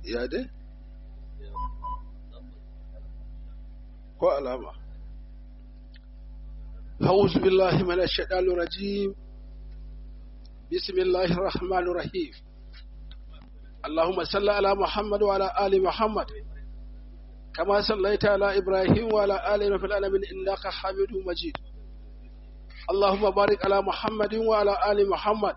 ya dai ko alama أعوذ بالله من الشيطان الرجيم بسم الله الرحمن الرحيم اللهم صل على محمد وعلى آل محمد كما صليت على إبراهيم وعلى آل إبراهيم في العالمين إنك حميد مجيد اللهم بارك على محمد وعلى آل محمد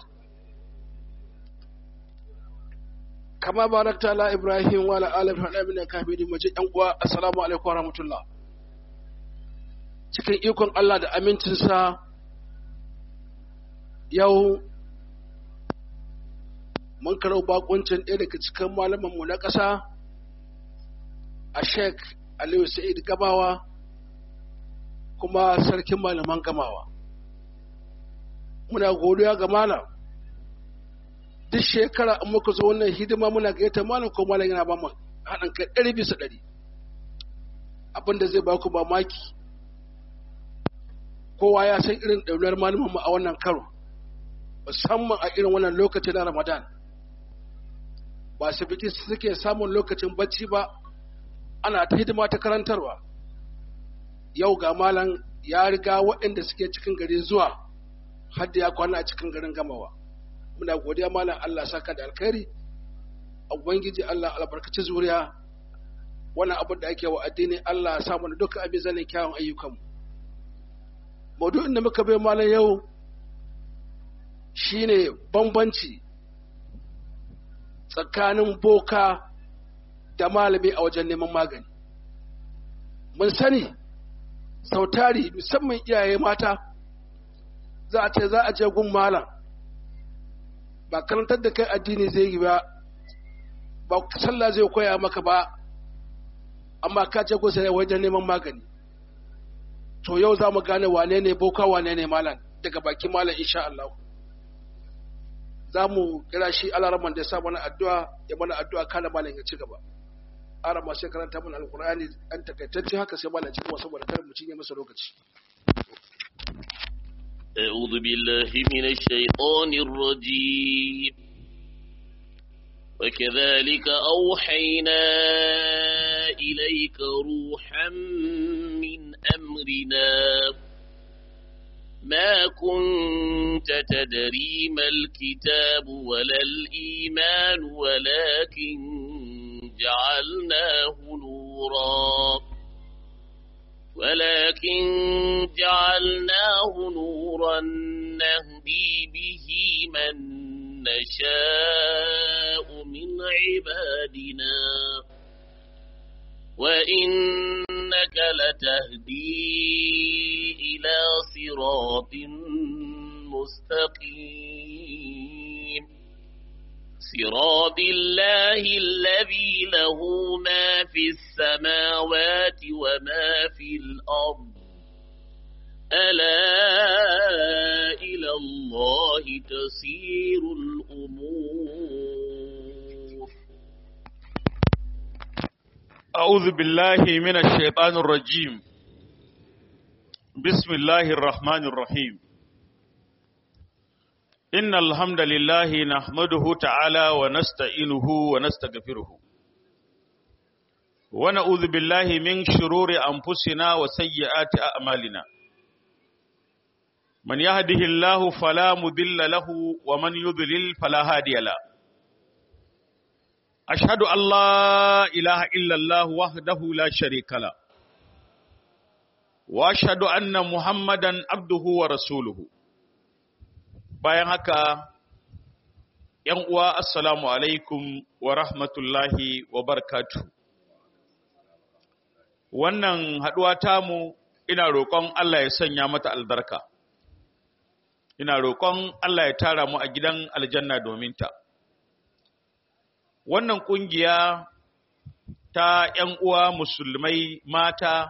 كما باركت على إبراهيم وعلى آل إبراهيم في العالمين إنك حميد مجيد السلام عليكم ورحمة الله cikin ikon Allah da amincinsa yau mun karau bakuncin ɗaya daga cikin malamanmu na ƙasa a sheik aliyu sa'id gamawa kuma sarkin malaman gamawa muna godiya ga malam duk shekara in muka zo wannan hidima muna gayyata malam ko malam yana ba mu haɗin kai ɗari bisa ɗari abinda zai ba ku mamaki kowa ya san irin ɗaunar malamanmu a wannan karo musamman a irin wannan lokacin na ramadan ba su biki suke samun lokacin bacci ba ana ta hidima ta karantarwa yau ga malam ya riga waɗanda suke cikin gari zuwa har da ya kwana a cikin garin gamawa muna godiya malam Allah saka da alkhairi ubangiji Allah albarkaci zuriya wannan abin da ake wa addini Allah ya samu duka abin zanen kyawun ayyukanmu maudu'in da muka bai malam yau shine bambanci tsakanin boka da malami a wajen neman magani mun sani sautari musamman iyaye mata za a ce za a je gun malam ba karantar da kai addini zai yi ba ba sallah zai koya maka ba amma ka ce kusa wajen neman magani to yau za mu gane wane ne boka wane ne malam daga bakin malam insha Allah za mu kira shi alaraman da ya sa mana addu'a ya mana addu'a kana malam ya ci gaba arama sai karanta mana alqur'ani an takaitacce haka sai malam ci gaba saboda kar mu cinye masa lokaci أعوذ بالله من الشيطان الرجيم وكذلك أوحينا إليك روحا من أمرنا ما كنت تدري ما الكتاب ولا الإيمان ولكن جعلناه نورا ولكن جعلناه نورا نهدي به من نشاء من عبادنا وإنك لتهدي إلى صراط مستقيم صراط الله الذي له ما في السماوات وما في الأرض ألا إلى الله تسير الأمور أعوذ بالله من الشيطان الرجيم بسم الله الرحمن الرحيم إن الحمد لله نحمده تعالى ونستعينه ونستغفره ونعوذ بالله من شرور أنفسنا وسيئات أعمالنا من يهده الله فلا مضل له ومن يضلل فلا هادي له أشهد أن لا إله إلا الله وحده لا شريك له وأشهد أن محمدا عبده ورسوله bayan haka ‘yan uwa assalamu alaikum wa rahmatullahi wa barkatu. Wannan haɗuwa tamu ina roƙon Allah ya sanya mata albarka, ina roƙon Allah ya tara mu a gidan aljanna domin ta. Wannan ƙungiya ta ‘yan uwa musulmai mata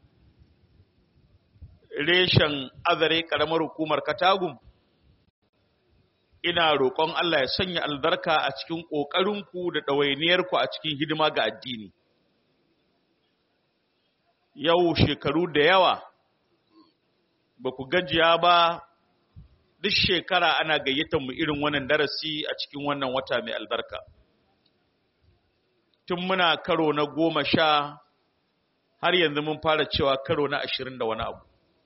reshen azare ƙaramar hukumar Katagum. ina roƙon Allah ya sanya albarka a cikin ƙoƙarinku da ɗawainiyarku a cikin hidima ga addini. Yau shekaru da yawa ba ku gajiya ba duk shekara ana gayyatar mu irin wannan darasi a cikin wannan wata mai albarka. tun muna karo na goma sha har yanzu mun fara cewa karo na ashirin da wani abu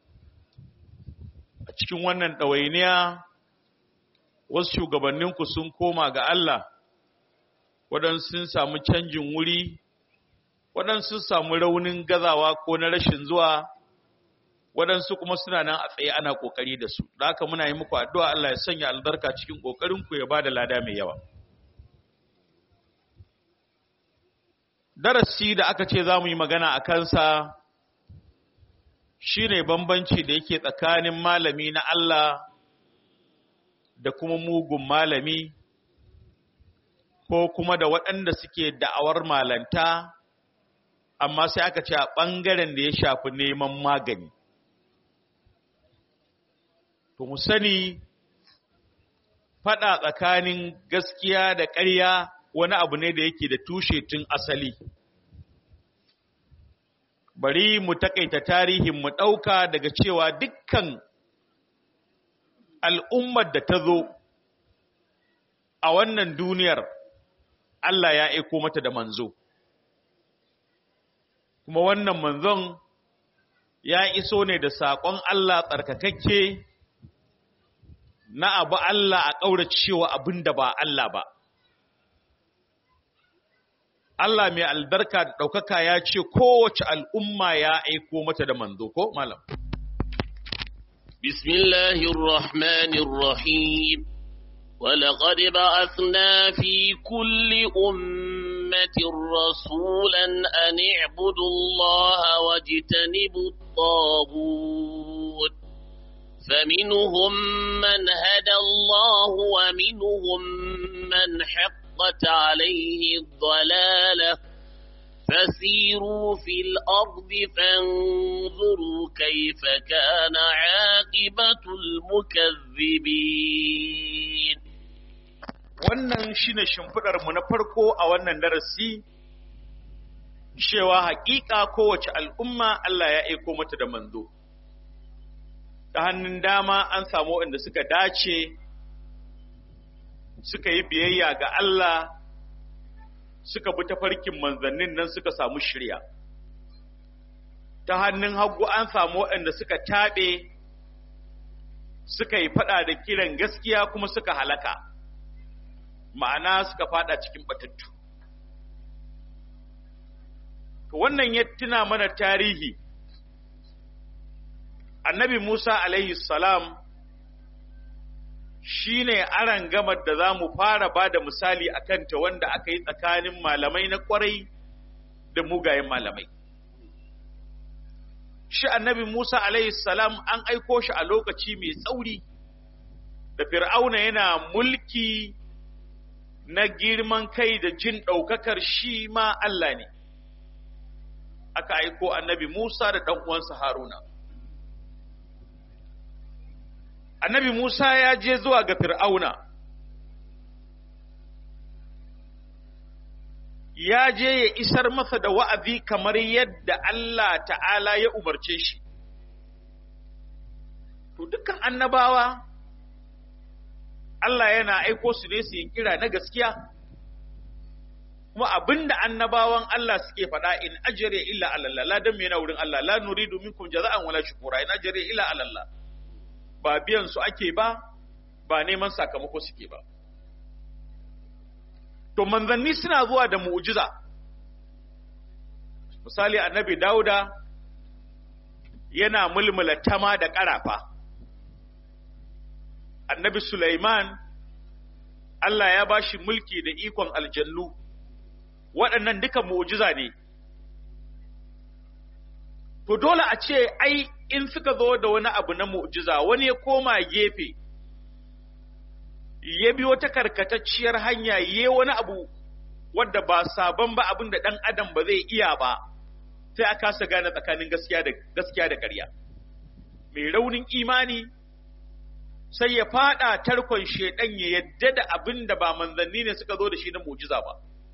a cikin wannan ɗawainiya wasu shugabanninku sun koma ga Allah waɗansu sun samu canjin wuri waɗansu sun samu raunin gazawa ko na rashin zuwa waɗansu kuma suna nan a tsaye ana ƙoƙari da su da haka muna yi muku addu'a Allah ya sanya albarka cikin ƙoƙarinku ya ba da lada mai yawa darasi da aka ce za mu yi magana a kansa shi ne bambanci da yake tsakanin malami na Allah da kuma mugun malami ko kuma da waɗanda suke da'awar malanta amma sai aka ce a ɓangaren da ya shafi neman magani to mu sani faɗa tsakanin gaskiya da ƙarya wani abu ne da yake da tushe tun asali bari mu takaita tarihin mu ɗauka daga cewa dukkan al'ummar da ta zo a wannan duniyar Allah ya aiko mata da manzo kuma wannan manzon ya iso ne da saƙon Allah tsarkakakke na abu Allah a ƙauracewa abin da ba Allah ba Allah mai albarka da ɗaukaka ya ce kowace al'umma ya aiko mata da manzo ko malam. Bismillahirrahmanirrahim. ولقد بعثنا في كل أمة رسولا أن اعبدوا الله واجتنبوا الطاغوت فمنهم من هدى الله ومنهم من حقت عليه الضلالة فسيروا في الأرض فانظروا كيف كان عاقبة المكذبين wannan shine shimfidar mu na farko a wannan darasi cewa haƙiƙa kowace al'umma Allah ya aiko mata da manzo ta hannun dama an samu waɗanda suka dace suka yi biyayya ga Allah suka bi tafarkin manzannin nan suka samu shirya ta hannun hagu an samu waɗanda suka taɓe suka yi faɗa da kiran gaskiya kuma suka halaka ma'ana suka faɗa cikin batattu to wannan ya tuna mana tarihi annabi Musa alaihi salam shi ne aran gamar da za mu fara ba da misali a kanta wanda aka yi tsakanin malamai na kwarai da mugayen malamai. Shi annabi Musa alaihi salam an aiko shi a lokaci mai tsauri da fir'auna yana mulki na girman kai da jin ɗaukakar shi ma Allah ne. Aka aiko annabi Musa da ɗan uwansa Haruna. annabi Musa ya je zuwa ga Fir'auna, ya je ya isar masa da wa'azi kamar yadda Allah ta'ala ya umarce shi. To, dukkan annabawa, Allah yana aiko su ne su yi kira na gaskiya, kuma abinda annabawan Allah suke faɗa in ajiyar illa alallah, ladan mai yana wurin Allah, la nuri domin kun jaza'an wala shukura, in ajiyar illa alallah. ba biyan su ake ba ba neman sakamako suke ba to manzanni suna zuwa da mu'jiza misali annabi dauda yana mulmula tama da ƙarafa annabi Sulaiman Allah ya bashi mulki da ikon aljannu waɗannan duka mu'jiza ne to dole a ce ai in suka zo da wani abu na mu'jiza wani ya koma gefe ya bi wata karkatacciyar hanya ya wani abu wadda ba sabon ba abin da ɗan adam ba zai iya ba sai a kasa gane tsakanin gaskiya da gaskiya da ƙarya mai raunin imani sai ya fada tarkon shedan ya yadda da abin da ba manzanni ne suka zo da shi na mu'jiza ba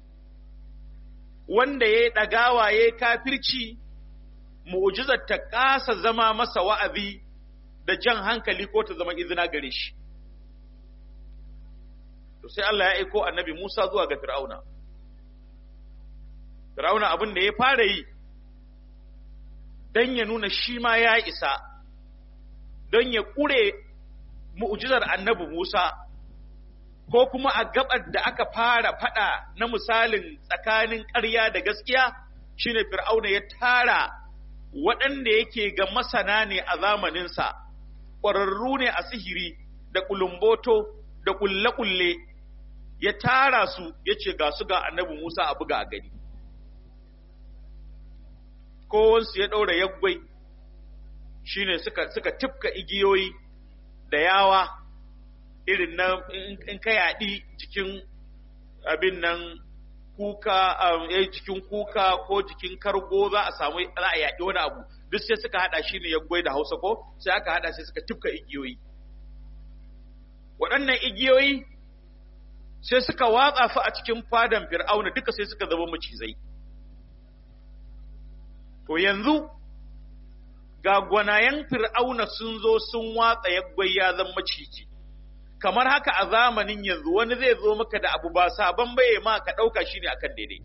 wanda ya yi ɗagawa ya yi kafirci mu'jizar ta kasa zama masa wa'azi da jan hankali ko ta zama izina gare shi. To sai Allah ya aiko annabi Musa zuwa ga Fir'auna. Fir'auna abin da ya fara yi don ya nuna shi ma ya isa don ya ƙure mu'jizar annabi Musa ko kuma a gabar da aka fara fada na misalin tsakanin ƙarya da gaskiya shine Fir'auna ya tara waɗanda yake ga masana ne a zamaninsa ƙwararru ne a sihiri da ƙulumboto da ƙulle-ƙulle ya tara su ya ce ga su ga annabi Musa a buga a gani. Kowansu ya ɗaura yaggwai shi ne suka, suka tifka igiyoyi da yawa irin na in ka yaɗi jikin abin nan kuka eh jikin kuka ko jikin kargo za a samu za a yaɗi wani abu duk sai suka haɗa shi ne yaggwai da hausa ko sai aka haɗa sai suka tifka igiyoyi waɗannan igiyoyi sai suka watsa fa a cikin fadan fir'auna duka sai suka zama macizai to yanzu ga gwanayen fir'auna sun zo sun watsa yaggwai ya zama maciji kamar haka a zamanin yanzu wani zai zo maka da abu ba sabon baye ma ka ɗauka shi ne akan daidai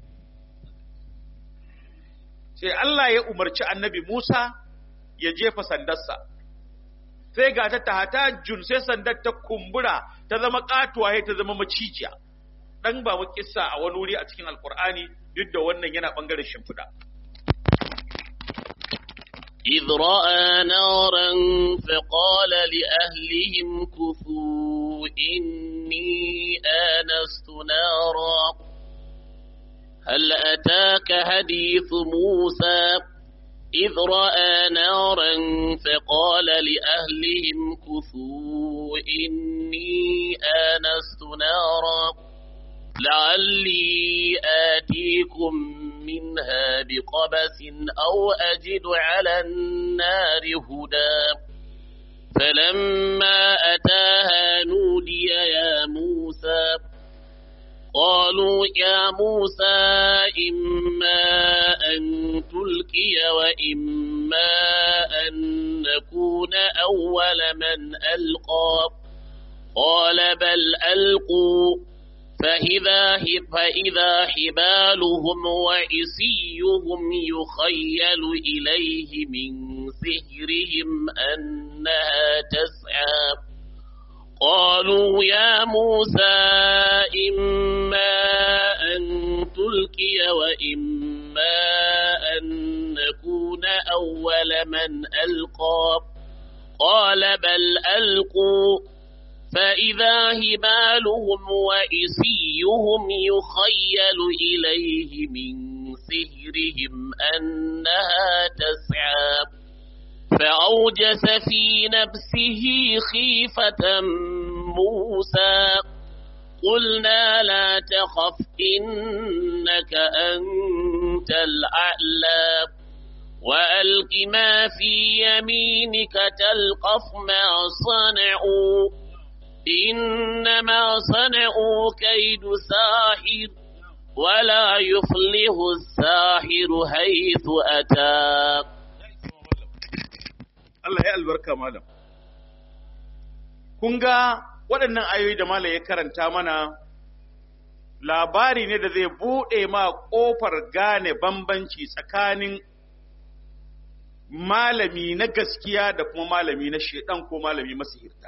sai Allah ya umarci annabi Musa ya jefa sandarsa sai ga ta tahata jun sai sandar ta kumbura ta zama katuwa ta zama macijiya dan ba mu kissa a wani wuri a cikin alkur'ani duk da wannan yana bangaren shimfiɗa إذ رأى نارا فقال لأهلهم كثوا إني آنست نارا هل أتاك حديث موسى إذ رأى نارا فقال لأهلهم كثوا إني آنست نارا لعلي آتيكم منها بقبس أو أجد على النار هدى فلما أتاها نودي يا موسى قالوا يا موسى إما أن تلقي وإما أن نكون أول من ألقى قال بل ألقوا فإذا, فإذا حبالهم وعصيهم يخيل إليه من سحرهم أنها تسعى قالوا يا موسى إما أن تلقي وإما أن نكون أول من ألقى قال بل ألقوا فإذا هبالهم وإسيهم يخيل إليه من سهرهم أنها تسعى فأوجس في نفسه خيفة موسى قلنا لا تخف إنك أنت الأعلى وألق ما في يمينك تلقف ما صنعوا إنما صنعوا كيد ساحر ولا يفلح الساحر حيث أتى Allah ya albarka malam. Kun ga waɗannan ayoyi da malam ya karanta mana labari ne da zai buɗe ma ƙofar gane bambanci tsakanin malami na gaskiya da kuma malami na shedan ko malami masihirta.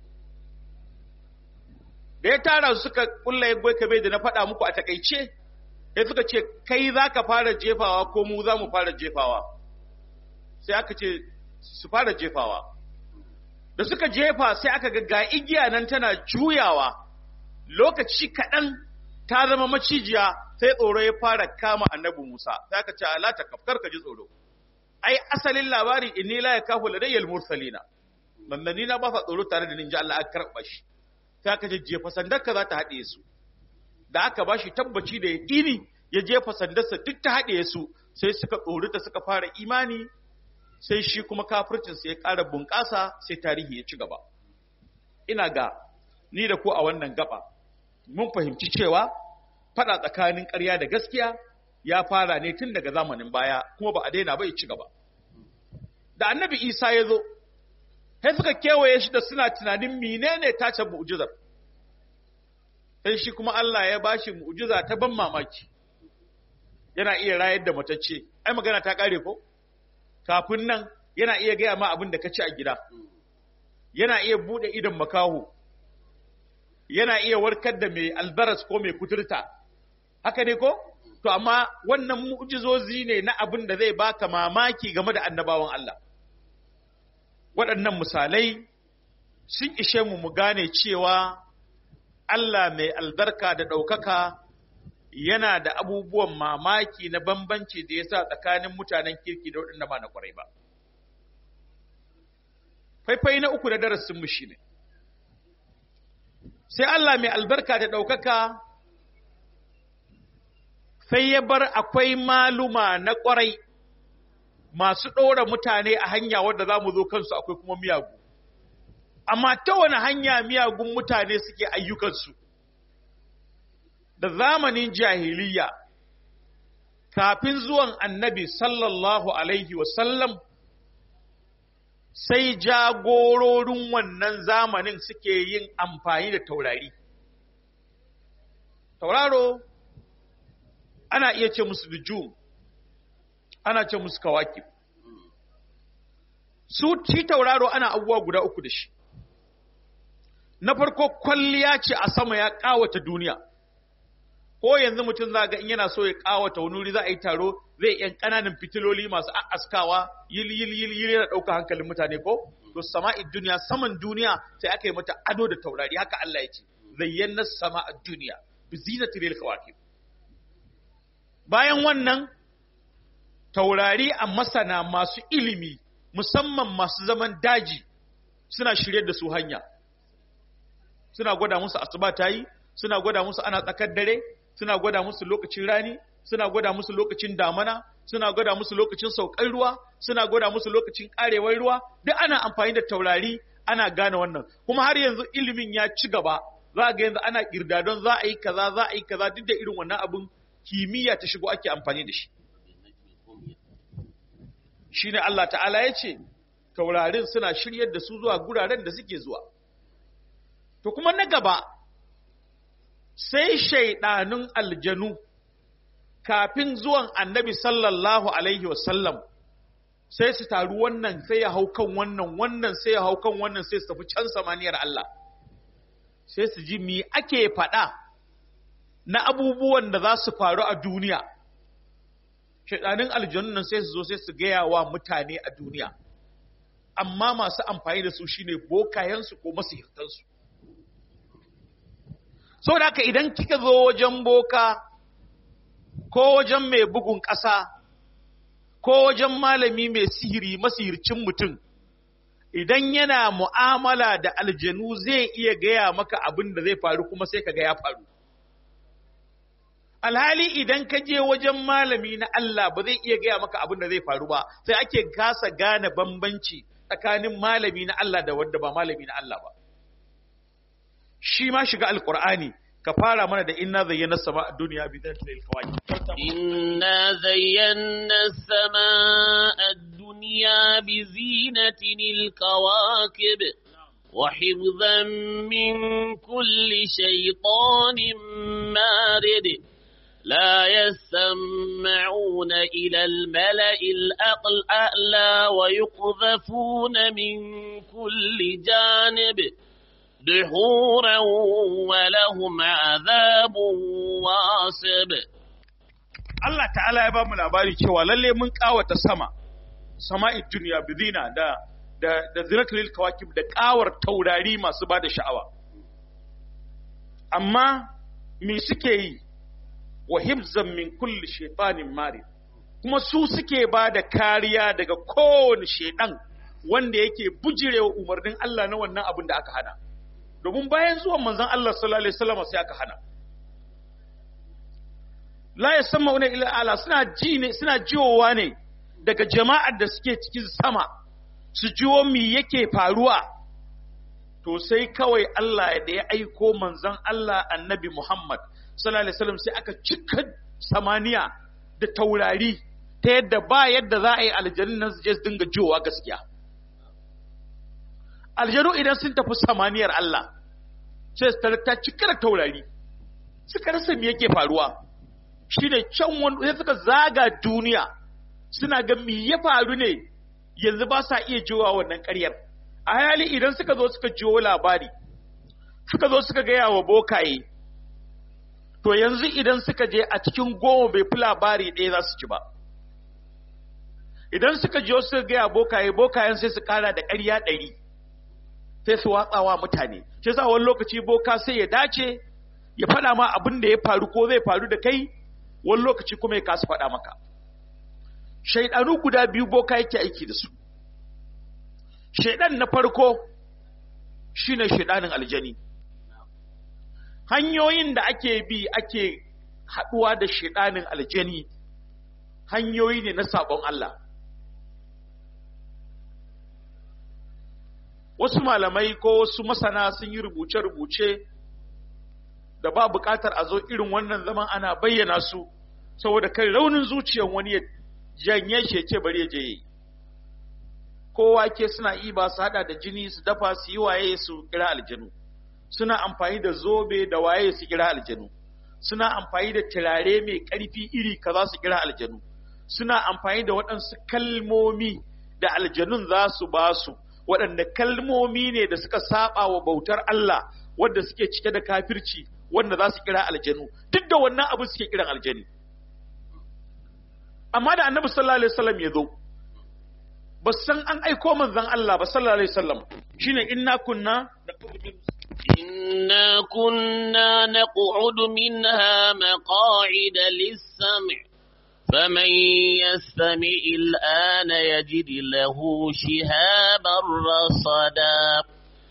Da ya tara su suka kulla ya goyi kabe da na faɗa muku a takaice, ya suka ce, kai za ka fara jefawa ko mu za mu fara jefawa. Sai aka ce, su fara jefawa. Da suka jefa sai aka ga ga igiya nan tana juyawa, lokaci kaɗan ta zama macijiya sai tsoro ya fara kama annabi Musa, sai aka ce, ala ta kafkar ka ji tsoro. ai asalin labari inni la yakafu ladayyal mursalina manzanni na ba sa tsoro tare da ninja Allah aka karba shi sai aka jefa sandarka za ta haɗe su da aka bashi tabbaci da yaƙini ya jefa sandarsa duk ta haɗe su sai suka tsorita suka fara imani sai shi kuma kafircin ya ƙara bunƙasa sai tarihi ya ci gaba ina ga ni da ku a wannan gaba mun fahimci cewa faɗa tsakanin ƙarya da gaskiya ya fara ne tun daga zamanin baya kuma ba a daina ba ya ci gaba da annabi isa ya zo sai suka kewaye shi da suna tunanin menene tace mu'jizar sai shi kuma Allah ya bashi mu'jiza ta ban mamaki yana iya rayar da matacce ai magana ta kare ko kafin nan yana iya gaya ma abin da ka ci a gida yana iya bude idan makaho yana iya warkar da mai albaras ko mai kuturta haka ne ko to amma wannan mu'jizozi ne na abin da zai baka mamaki game da annabawan Allah waɗannan misalai sun ishe mu mu gane cewa Allah mai albarka da ɗaukaka yana da abubuwan mamaki na bambanci da ya sa tsakanin mutanen kirki da waɗanda ba na ƙwarai ba. Faifai na uku da darasinmu shi ne, sai Allah mai albarka da ɗaukaka sai ya bar akwai maluma na ƙwarai masu ɗora mutane a hanya wadda za mu zo kansu akwai kuma miyagu. Amma ta wani hanya miyagun mutane suke ayyukansu. da zamanin jahiliya kafin zuwan annabi sallallahu alaihi wasallam sai jagororin wannan zamanin suke yin amfani da taurari. Tauraro ana iya ce musu bijum, ana ce musu kawaki. Su ci tauraro ana abubuwa guda uku da shi. Na farko kwalliya ce a sama ya ƙawata duniya. ko yanzu mutum za ga in yana so ya kawata wani wuri za a yi taro zai yan ƙananan fitiloli masu askawa yil yil yil yil yana ɗauka hankalin mutane ko to sama'id duniya saman duniya sai aka yi mata ado da taurari haka Allah ya ce zayyana sama'id duniya bi zinatil kawakib bayan wannan taurari a masana masu ilimi musamman masu zaman daji suna shirye da su hanya suna gwada musu asuba ta yi suna gwada musu ana tsakar dare suna gwada musu lokacin rani suna gwada musu lokacin damana suna gwada musu lokacin saukar ruwa suna gwada musu lokacin karewar ruwa duk ana amfani da taurari ana gane wannan kuma har yanzu ilimin ya ci gaba za ga yanzu ana kirdadon za a yi kaza za a yi kaza duk da irin wannan abin kimiyya ta shigo ake amfani da shi shine Allah ta'ala ya ce taurarin suna shiryar da su zuwa guraren da suke zuwa to kuma na gaba sai shaidanun aljanu kafin zuwan annabi sallallahu alaihi wasallam sai su taru wannan sai ya hau kan wannan wannan sai ya hau kan wannan sai su tafi can samaniyar Allah sai su ji mi ake faɗa na abubuwan da za su faru a duniya shaidanun aljanun nan sai su zo sai su gaya wa mutane a duniya amma masu amfani da su shine bokayensu ko masihirtansu so da haka idan kika zo wajen boka ko wajen mai bugun ƙasa ko wajen malami mai sihiri masihircin mutum idan yana mu'amala da aljanu zai iya gaya maka abin da zai faru kuma sai ka ga ya faru alhali idan ka je wajen malami na Allah ba zai iya gaya maka abin da zai faru ba sai ake kasa gane bambanci tsakanin malami na Allah da wanda ba malami na Allah ba shi ma shiga alkur'ani ka fara mana da inna zayyana sama a duniya bi zai tsaye kawai إنا زينا السماء الدنيا بزينة الكواكب وحفظا من كل شيطان مارد لا يسمعون إلى الملأ الأعلى ويقذفون من كل جانب دحورا ولهم عذاب واصب Allah ta'ala ya ba mu labari cewa lalle mun kawata sama sama'id duniya bizina da da da zinatul kawakib da kawar taurari masu bada sha'awa amma me suke yi wa hibzan min kulli shaytanin marid kuma su suke ba da kariya daga kowane shaidan wanda yake bujirewa umarnin Allah na wannan abin da aka hana domin bayan zuwan manzon Allah sallallahu alaihi wasallam sai aka hana la yasammauna ila ala suna ji ne suna jiwowa ne daga jama'ar da suke cikin sama su jiwo me yake faruwa to sai kawai Allah da ya aiko manzon Allah annabi Muhammad sallallahu alaihi wasallam sai aka cika samaniya da taurari ta yadda ba yadda za a yi aljanun nan su je su dinga jiwowa gaskiya aljanu idan sun tafi samaniyar Allah sai su ta cika da taurari suka rasa me yake faruwa shine can wani sai suka zaga duniya suna ga me ya faru ne yanzu ba sa iya jiwa wannan ƙaryar a hali idan suka zo suka jiwo labari suka zo suka gaya wa bokaye to yanzu idan suka je a cikin goma bai fi labari ɗaya za su ci ba idan suka jiwo suka gaya bokaye bokayen sai su kara da ƙarya ɗari sai su watsawa mutane shi sa wani lokaci boka sai ya dace ya faɗa ma abin da ya faru ko zai faru da kai wani lokaci kuma ya kasa faɗa maka shaidanu guda biyu boka yake aiki da su shaidan na farko shine shaidanin aljani hanyoyin da ake bi ake haɗuwa da shaidanin aljani hanyoyi ne na sabon Allah wasu malamai ko wasu masana sun yi rubuce-rubuce da ba buƙatar a zo irin wannan zaman ana bayyana su saboda kai raunin zuciyar wani ya janye shi ya ce bari ya je yi kowa ke suna iba su hada da jini su dafa su yi waye su kira aljanu suna amfani da zobe da waye su kira aljanu suna amfani da turare mai ƙarfi iri kaza su kira aljanu suna amfani da waɗansu kalmomi da aljanun za su ba su waɗanda kalmomi ne da suka saba wa bautar Allah wanda suke cike da kafirci wanda za su kira aljanu duk da wannan abu suke kiran aljani amma da annabi sallallahu alaihi wasallam ya zo ba san an aiko manzon Allah ba sallallahu alaihi wasallam shine inna kunna إنا كنا نقعد منها مقاعد للسمع فمن يستمع الآن يجد له شهابا رصدا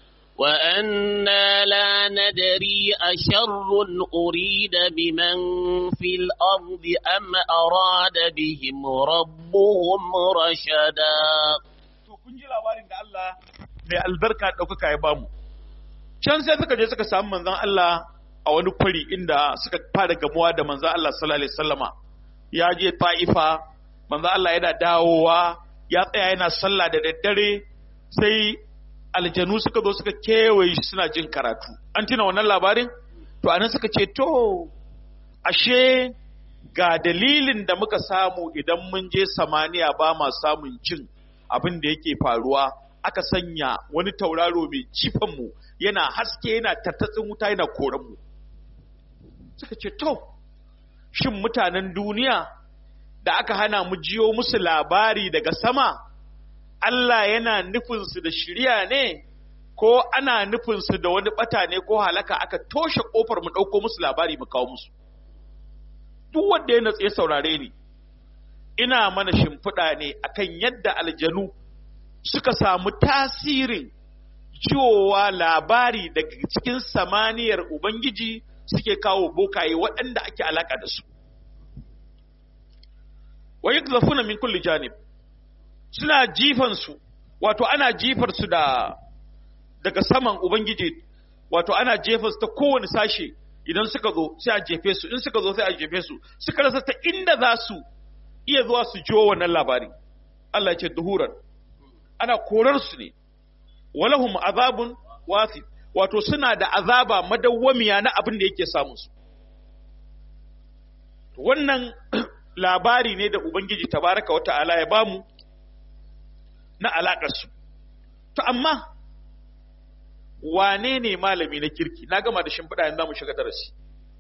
وأنا لا ندري أشر أريد بمن في الأرض أم أراد بهم ربهم رشدا kun ji labarin da Allah mai albarka ɗaukaka ya bamu can sai suka je suka samu manzon Allah a wani kwari inda suka fara gamuwa da manzon Allah sallallahu alaihi wasallama ya je Ta'ifa manzon Allah yana dawowa ya tsaya yana sallah da daddare sai aljanu suka zo suka kewaye shi suna jin karatu an tuna wannan labarin to anan suka ce to ashe ga dalilin da muka samu idan mun je samaniya ba ma samun cin abin da yake faruwa aka sanya wani tauraro mai jifan mu yana haske yana tattatsin wuta yana koran mu suka ce to shin mutanen duniya da aka hana mu jiyo musu labari daga sama Allah yana nufinsu da shirya ne ko ana nufinsu da wani bata ne ko halaka aka toshe kofar mu ɗauko musu labari mu kawo musu duk wanda ya natse saurare ni ina mana shimfiɗa ne akan yadda aljanu suka samu tasirin jiwowa labari daga cikin samaniyar Ubangiji suke kawo bokaye waɗanda ake alaka da su. Wa yi min kulli janib suna jifansu, wato ana jifarsu da daga saman Ubangiji, wato ana jefarsu ta kowane sashe idan suka zo sai a jefe su, in suka zo sai a jefe su, suka rasa ta inda za su iya zuwa su jiwo wannan labari. Allah ce duhuran, ana korarsu ne, walahum azabun wasif, wato suna da azaba madawwamiya na abin da yake samun su. Wannan labari ne da Ubangiji tabaraka wa ta'ala ya bamu na alaƙarsu. To, amma, wane ne malami na kirki, na gama da shimfiɗa yanzu mu shiga darasi.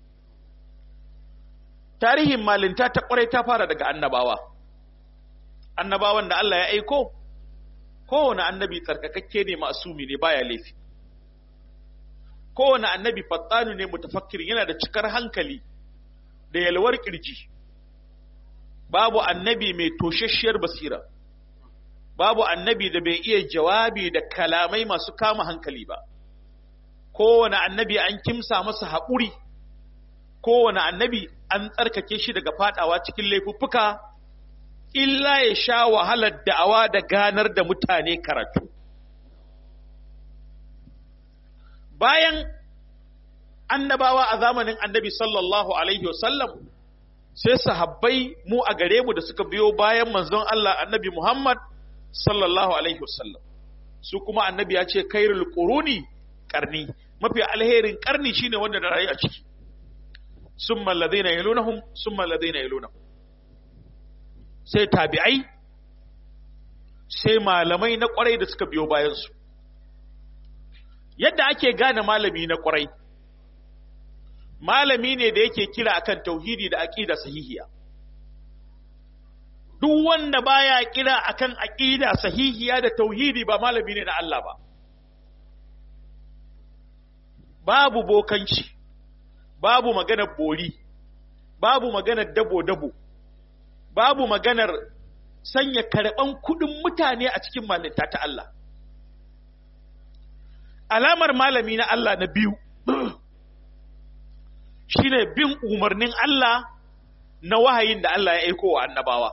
Tarihin malinta ta ƙwarai ta fara daga annabawa. Annabawan da Allah ya aiko, kowane annabi tsarkakakke ne masumi ne baya laifi. Kowane annabi fattanu ne mutafakkirin yana da cikar hankali da yalwar kirji. Babu annabi mai toshasshiyar basira. babu annabi da bai iya jawabi da kalamai masu kama hankali ba kowane annabi an kimsa masa haƙuri kowane annabi an tsarkake shi daga fadawa cikin laifuffuka illa ya sha wahalar da'awa da ganar da mutane karatu bayan annabawa a zamanin annabi sallallahu alaihi wasallam sai sahabbai mu a gare mu da suka biyo bayan manzon Allah annabi Muhammad sallallahu alaihi wasallam su kuma annabi ya ce kairul quruni karni mafi alherin karni shine wanda da rayu a ciki summa alladhina yalunahum summa alladhina yalunahum sai tabi'ai sai malamai na kwarai da suka biyo bayan su yadda ake gane malami na kwarai malami ne da yake kira akan tauhidi da aqida sahihiya duk wanda baya kira akan aqida sahihiya da tauhidi ba malami ne na Allah ba babu bokanci babu maganar bori babu maganar dabo-dabo babu maganar sanya karɓan kuɗin mutane a cikin malinta ta Allah alamar malami na Allah na biyu shine bin umarnin Allah na wahayin da Allah ya aiko wa annabawa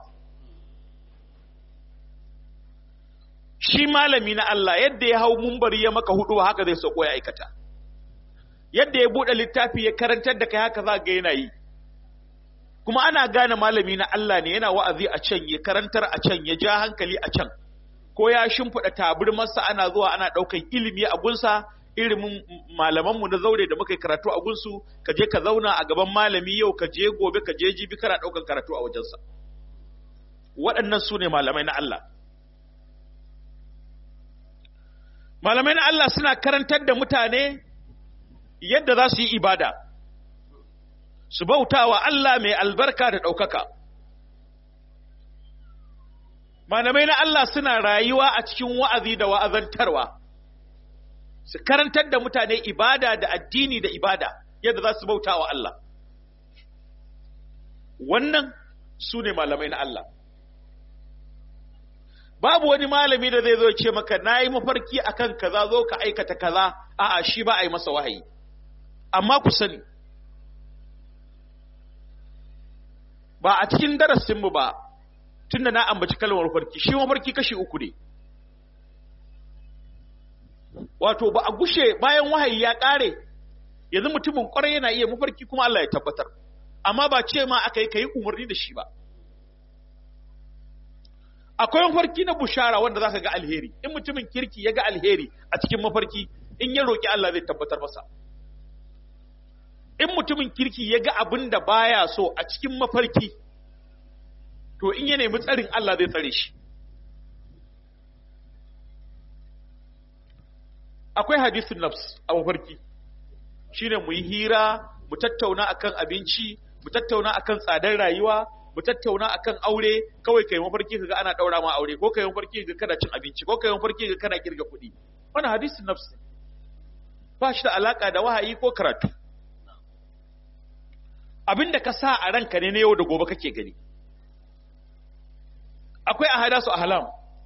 shi malami na Allah yadda ya hau mumbari ya maka hudu haka zai sauko ya aikata yadda ya buɗe littafi ya karantar da kai haka za ga yana yi kuma ana gane malami na Allah ne yana wa'azi a can ya karantar a can ya ja hankali a can ko ya shimfiɗa tabirmarsa ana zuwa ana ɗaukan ilimi a gunsa ilimin malamanmu na zaure da muka yi karatu a gunsu ka je ka zauna a gaban malami yau ka je gobe ka je jibi kana ɗaukan karatu a wajensa waɗannan su ne malamai na Allah malamai na Allah suna karantar da mutane yadda za su yi ibada su bauta wa Allah mai albarka da ɗaukaka malamai na Allah suna rayuwa a cikin wa'azi da wa'azantarwa su karantar da mutane ibada da addini da ibada yadda za su bauta wa Allah wannan su ne malamai na Allah babu wani malami da zai zo ce maka na yi mafarki akan kaza zo ka aikata kaza a'a shi ba a yi masa wahayi amma ku sani ba a cikin darasinmu ba tunda na ambaci kalmar mafarki shi mafarki kashi uku ne wato ba a gushe bayan wahayi ya ƙare yanzu mutumin ƙwarai yana iya mafarki kuma Allah ya tabbatar amma ba ce ma aka yi ka yi umarni da shi ba akwai mafarki na bushara wanda za ka ga alheri in mutumin kirki ya ga alheri a cikin mafarki in ya roƙi Allah zai tabbatar masa in mutumin kirki ya ga abin da baya so a cikin mafarki to in ya nemi tsarin Allah zai tsare shi akwai hadisun nafs a mafarki shine mu yi hira mu tattauna akan abinci mu tattauna akan tsadar rayuwa mu tattauna akan aure kawai kai mafarki kaga ana daura ma aure ko kai mafarki kaga kana cin abinci ko kai mafarki kaga kana kirga kuɗi wannan hadisun nafs ba shi da alaka da wahayi ko karatu abin da ka sa a ranka ne na yau da gobe kake gani akwai ahada su ahlam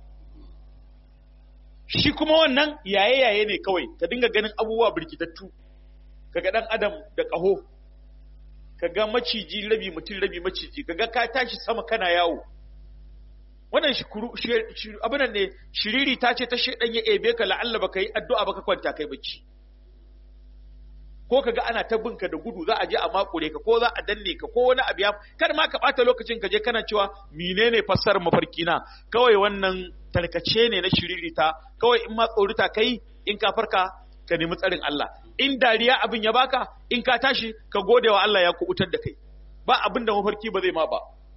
shi kuma wannan yaye-yaye ne kawai ka dinga ganin abubuwa birkitattu kaga dan adam da ƙaho kaga maciji rabi mutum rabi maciji kaga ka tashi sama kana yawo wannan shi abin ne shiriri ta ce ta shedan ya ebe ka la'alla baka yi addu'a baka kwanta kai bacci ko kaga ana ta binka da gudu za a je a makure ka ko za a danne ka ko wani abu ya kar ma ka bata lokacin ka je kana cewa menene fassarar mafarki na kawai wannan tarkace ne na shiririta kawai in ma tsorita kai in ka farka ka nemi tsarin Allah in dariya abin ya baka in ka tashi ka gode wa Allah ya kubutar da kai ba abin da mafarki ba zai ma ba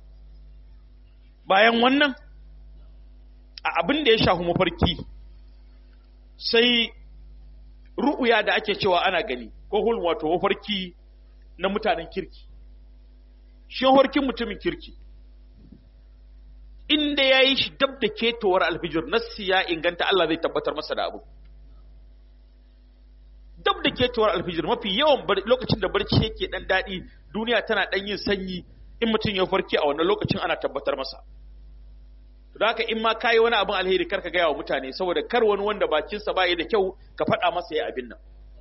bayan wannan a abin da ya shafi mafarki sai ru'uya da ake cewa ana gani ko hul wato mafarki na mutanen kirki shi mafarkin mutumin kirki inda ya yi shi dab da ketowar alfijir nassi ya inganta Allah zai tabbatar masa da abu dab da ketowar alfijir mafi yawan lokacin da barci yake dan daɗi duniya tana dan yin sanyi in mutum ya farki a wannan lokacin ana tabbatar masa da haka in ma kayi wani abin alheri kar ka gaya wa mutane saboda kar wani wanda bakinsa ba da kyau ka faɗa masa ya abin nan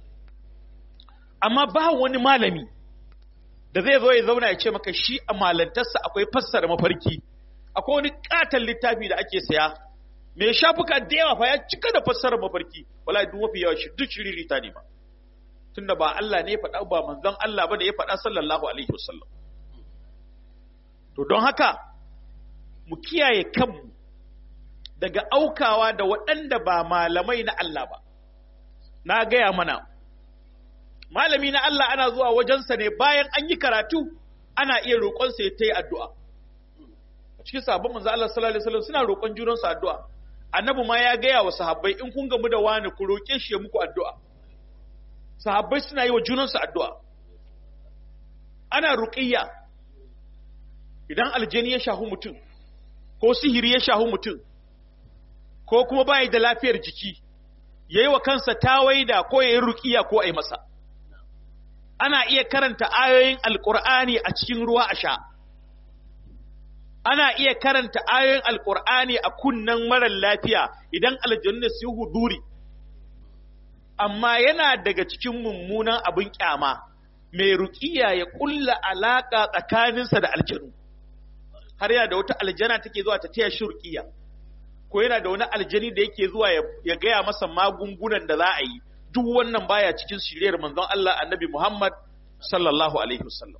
amma ba wani malami da zai zo ya zauna ya ce maka shi a malantarsa akwai fassara mafarki akwai wani katon littafi da ake saya mai shafuka da yawa fa ya cika da fassarar mafarki wala duk mafi yawa shi duk shiririta ne ba tunda ba Allah ne ya faɗa ba manzon Allah ba da ya faɗa sallallahu alaihi wasallam to don haka mu kiyaye kanmu daga aukawa da waɗanda ba malamai na Allah ba na gaya mana malami na Allah ana zuwa wajensa ne bayan an yi karatu ana iya roƙonsa ya ta yi addu'a a cikin sabon manzo Allah sallallahu alaihi wasallam suna roƙon junansu addu'a annabi ma ya gaya wa sahabbai in kun gamu da wani ku roƙe shi ya muku addu'a sahabbai suna yi wa junansu addu'a ana ruqiyya idan aljani ya shahu mutum ko sihiri ya shahu mutum ko kuma bai da lafiyar jiki yayi wa kansa tawaida ko yayi ruqiyya ko ai masa ana iya karanta ayoyin alqur'ani a cikin ruwa a sha ana iya karanta ayoyin alqur'ani a kunnan marar lafiya idan aljanna su huduri amma yana daga cikin mummunan abin kyama mai ruqiya ya kulla alaka tsakaninsa da aljanu har yana da wata aljana take zuwa ta taya shi ruqiya ko yana da wani aljani da yake zuwa ya gaya masa magungunan da za a yi duk wannan baya cikin shiriyar manzon Allah annabi Muhammad sallallahu alaihi wasallam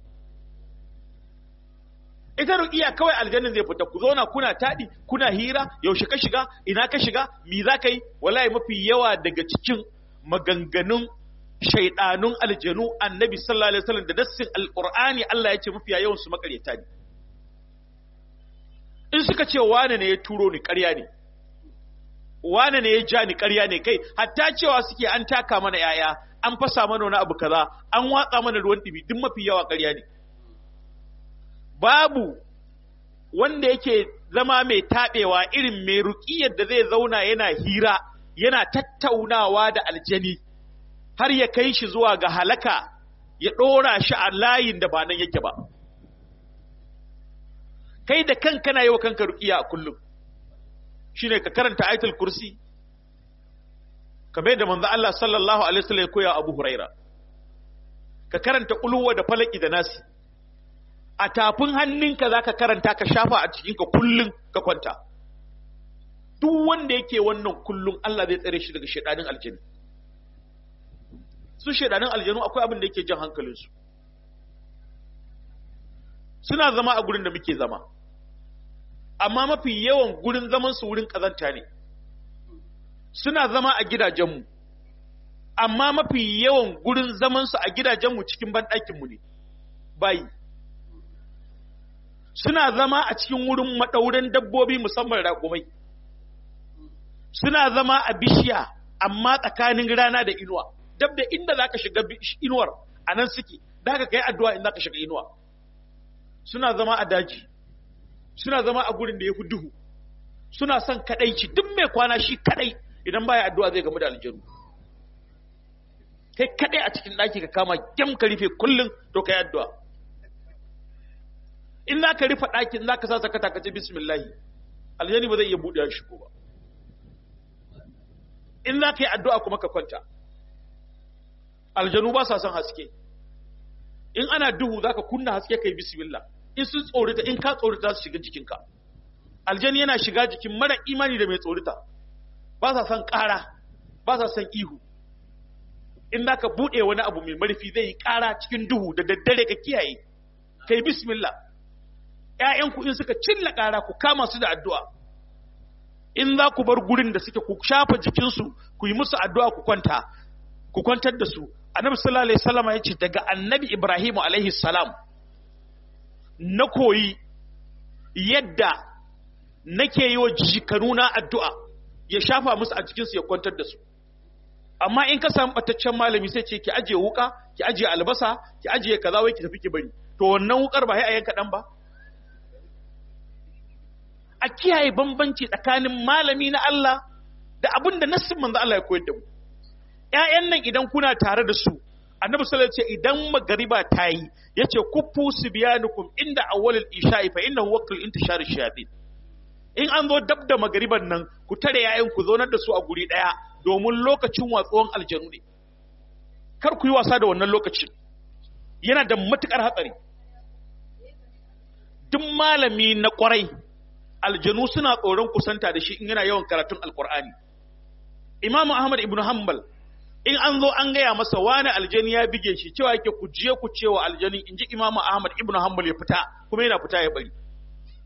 ita ruqiya kawai aljannin zai fita ku zauna kuna tadi kuna hira yaushe ka shiga ina ka shiga me za ka yi wallahi mafi yawa daga cikin maganganun shaidanun aljanu annabi sallallahu alaihi wasallam da dassin alqur'ani Allah ya ce mafi yawan su makaryata ne in suka ce wane ne ya turo ni ƙarya ne wane ne ya ja ni ƙarya ne kai hatta cewa suke an taka mana yaya an fasa mana wani abu kaza an watsa mana ruwan ɗibi duk mafi yawa ƙarya ne babu wanda yake zama mai taɓewa irin mai ruƙiyar da zai zauna yana hira yana tattaunawa da aljani har ya kai shi zuwa ga halaka ya ɗora shi a layin da ba nan yake ba kai da kanka na yi wa kanka ruƙiya a kullum shine ka karanta ayatul kursi kamar da manzo Allah sallallahu alaihi wasallam ya koya Abu Huraira ka karanta ulwa da falaki da nasi a tafin hannunka zaka karanta ka shafa a cikin ka kullun ka kwanta duk wanda yake wannan kullun Allah zai tsare shi daga shedanin aljanu su shedanin aljanu akwai abin da yake jan hankalinsu suna zama a gurin da muke zama amma mafi yawan gurin zaman su wurin kazanta ne suna zama a gidajenmu amma mafi yawan gurin zaman su a gidajenmu cikin banɗakin mu ne bayi suna zama a cikin wurin madaurin dabbobi musamman raƙumai suna zama a bishiya amma tsakanin rana da inuwa dab da inda zaka shiga inuwar anan suke da ka kai addu'a in zaka shiga inuwa suna zama a daji suna zama a gurin da ya fi duhu suna son kadaici duk mai kwana shi kadai idan baya addu'a zai gamu da aljanu kai kadai a cikin daki ka kama gyam ka rufe kullum to kai addu'a in za ka rufe ɗakin za ka sa sakata ka ce bismillahi aljani ba zai iya buɗe shi ko ba in za ka yi addu'a kuma ka kwanta aljanu ba sa son haske in ana duhu za ka kunna haske kai bismillah in sun tsorita in ka tsorita za su shiga jikinka aljani yana shiga jikin mara imani da mai tsorita ba sa son ƙara ba sa son ihu in za ka buɗe wani abu mai marfi zai yi ƙara cikin duhu da daddare ka kiyaye kai bismillah ‘ya'yanku in suka cilla ƙara ku kama su da addu'a in za ku bar gurin da suke ku shafa jikinsu ku yi musu addu'a ku kwanta ku kwantar da su annabi sallallahu alaihi wasallam ya ce daga annabi ibrahim alaihi salam na koyi yadda nake yi wa jikanuna addu'a ya shafa musu a jikinsu ya kwantar da su amma in ka samu bataccen malami sai ce ki ajiye wuka ki ajiye albasa ki ajiye kaza wai ki tafi ki bari to wannan wukar ba sai a yanka dan ba a kiyaye bambanci tsakanin malami na Allah da abin da nassin manzo Allah ya koyar da mu ƴaƴan nan idan kuna tare da su annabi sallallahu alaihi wasallam idan magariba ta yi yace kuffu subyanukum inda awwalil isha'i fa innahu waqtul intishar shayatin in an zo dab da magariban nan ku tare yayin ku zonar da su a guri daya domin lokacin watsuwan aljanu ne kar ku yi wasa da wannan lokacin yana da matukar hatsari duk malami na kwarai aljanu suna tsoron kusanta da shi in yana yawan karatun alkur'ani imam ahmad ibn hanbal in an zo an gaya masa wani aljani ya bige shi cewa yake ku je ku cewa aljani in ji imam ahmad ibn hanbal ya fita kuma yana fita ya bari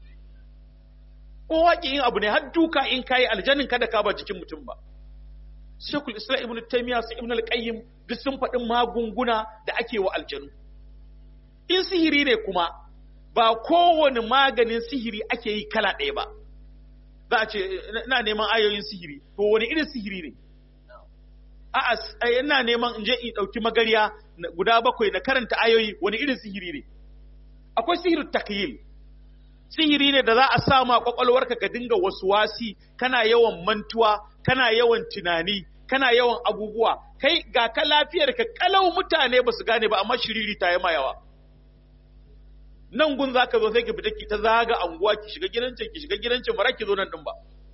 ko waƙi yin abu ne har duka in kayi aljanin kada ka ba jikin mutum ba Shekul Islam Ibn Taymiyyah su Ibn Al-Qayyim duk sun faɗi magunguna da ake wa aljanu in sihiri ne kuma ba kowane maganin sihiri ake yi kala ɗaya ba za a ce ina neman ayoyin sihiri to wani irin sihiri ne a'a ina neman in je in ɗauki magariya guda bakwai na karanta ayoyi wani irin sihiri ne akwai sihirin takyil sihiri ne da za a sama kwakwalwarka ka dinga wasu wasi kana yawan mantuwa kana yawan tunani kana yawan abubuwa kai ga ka lafiyar ka kalau mutane ba su gane ba amma shiriri ta yi yawa nan gun za ka zo sai ki fita ki ta zaga anguwa ki shiga gidancin ki shiga gidancin ba ki zo nan din ba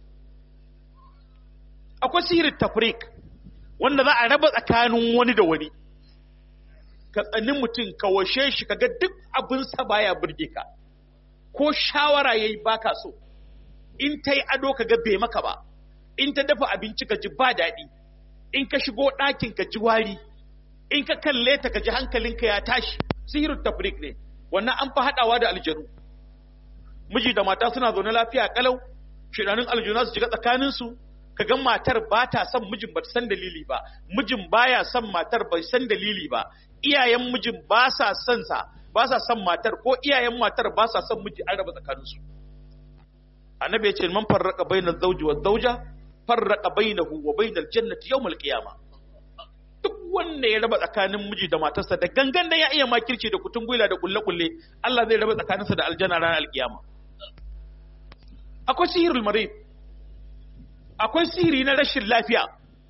akwai sihirin tafrik wanda za a raba tsakanin wani da wani ka tsani mutum ka washe shi ka ga duk abinsa baya burge ka ko shawara yayi baka so in ta yi ado ka ga bai maka ba in ta dafa abinci ka ji ba daɗi in ka shigo ɗakin ka ji wari in ka kalle ta ka ji hankalinka ya tashi sihirin tafrik ne wannan an fi haɗawa da aljanu miji da mata suna zaune lafiya kalau shidanin aljuna su shiga tsakaninsu ka ga matar ba ta son mijin ba ta san dalili ba mijin baya son matar bai san dalili ba iyayen mijin ba sa son sa ba sa son matar ko iyayen matar ba sa son miji an raba tsakaninsu annabi ya ce man farraka bainal zawji wa zawja farraka bainahu wa bainal jannati yawmal qiyama duk wanda ya raba tsakanin miji da matarsa da gangan da ya iya makirci da kutun gwila da kulle kulle Allah zai raba tsakaninsa da aljanna ranar alkiyama akwai sihirul marid akwai sihiri na rashin lafiya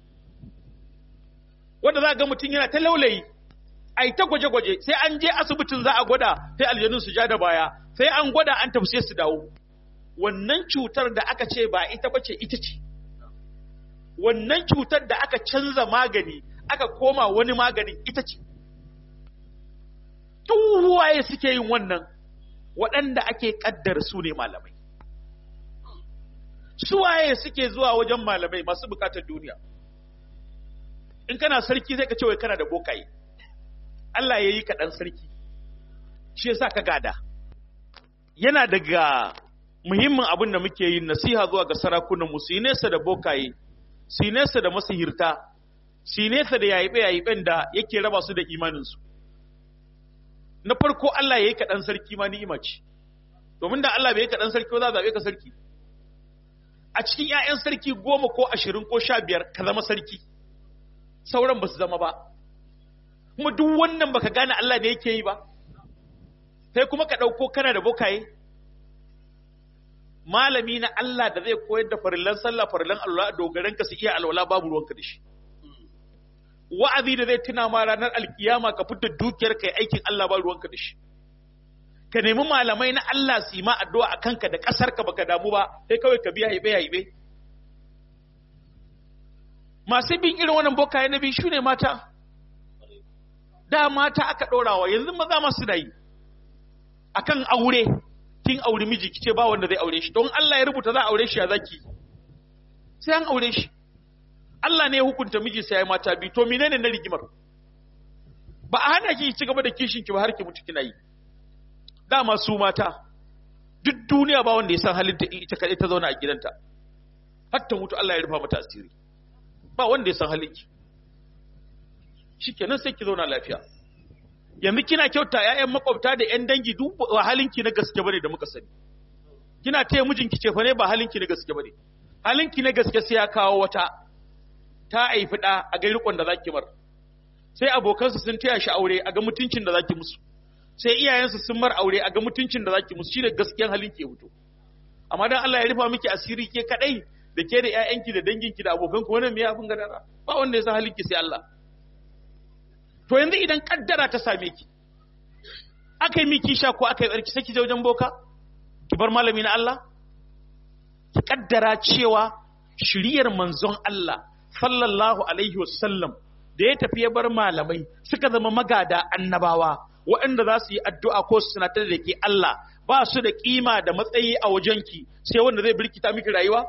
wanda za ga mutum yana ta laulayi ai ta gwaje-gwaje sai an je asibitin za a gwada sai aljanun su ja da baya sai an gwada an tafi su dawo wannan cutar da aka ce ba ita bace ita ce wannan cutar da aka canza magani aka koma wani maganin ita ce waye suke yin wannan waɗanda ake ƙaddar su ne malamai suwaye suke zuwa wajen malamai masu bukatar duniya in kana sarki zai ka ce wai kana da bokaye Allah ya yi kaɗan sarki shi yasa ka gada yana daga muhimmin abin da muke yin nasiha zuwa ga sarakunan mu su nesa da bokaye su nesa da masihirta su nesa da yayibe yayiben da yake raba su da imaninsu na farko Allah ya yi kaɗan sarki ma ni'ima ce domin da Allah bai yi kaɗan sarki ba za a zaɓe ka sarki a cikin ‘ya'yan sarki goma ko ashirin ko sha biyar ka zama sarki sauran ba su zama ba kuma duk wannan baka gane Allah ne yake yi ba sai kuma ka ɗauko kana da bokaye malami na Allah da zai koyar da farillan sallah farillan alwala dogaran ka su iya alwala babu ruwanka da shi wa'azi da zai tuna ma ranar alkiyama ka fitar dukiyar kai aikin Allah ba ruwanka da shi ka nemi malamai na Allah su yi ma addu'a a kanka da ƙasar ka baka damu ba sai kawai ka biya haibe haibe masu bin irin wannan bokaye na biyu shine mata da mata aka ɗorawa yanzu maza masu da yi akan aure kin aure miji kice ba wanda zai aure shi don Allah ya rubuta za a aure shi ya zaki sai an aure shi Allah ne ya hukunta miji sai ya mata bi to menene na rigimar ba a hana ki ci gaba da kishin ki ba har ki mutu kina yi dama su mata duk duniya ba wanda ya san halin ta ita kadai ta zauna a gidanta har ta mutu Allah ya rufa mata asiri ba wanda ya san halin ki shikenan sai ki zauna lafiya yanzu kina kyauta ƴaƴan makwabta da ƴan dangi duk ba halinki na gaske bane da muka sani kina taya mijinki ce fa ne ba halinki na gaske bane halinki na gaske sai ya kawo wata ta haifi ɗa a ga rikon da zaki mar sai abokansu sun taya shi aure a ga mutuncin da zaki musu sai iyayensu sun mar aure a ga mutuncin da zaki musu shine gaskiyan halinki ya fito amma dan Allah ya rufa miki asiri ke kadai da ke da ƴaƴanki da danginki da abokanku wannan me ya fun gadara ba wanda ya san halinki sai Allah to yanzu idan kaddara ta same ki aka yi miki sha ko aka yi tsarki sai ki je wajen boka ki bar malami na Allah ki kaddara cewa shiriyar manzon Allah sallallahu alaihi wasallam da ya tafi ya bar malamai suka zama magada annabawa waɗanda za su yi addu'a ko su sanatar da ke Allah ba su da kima da matsayi a wajenki sai wanda zai birkita miki rayuwa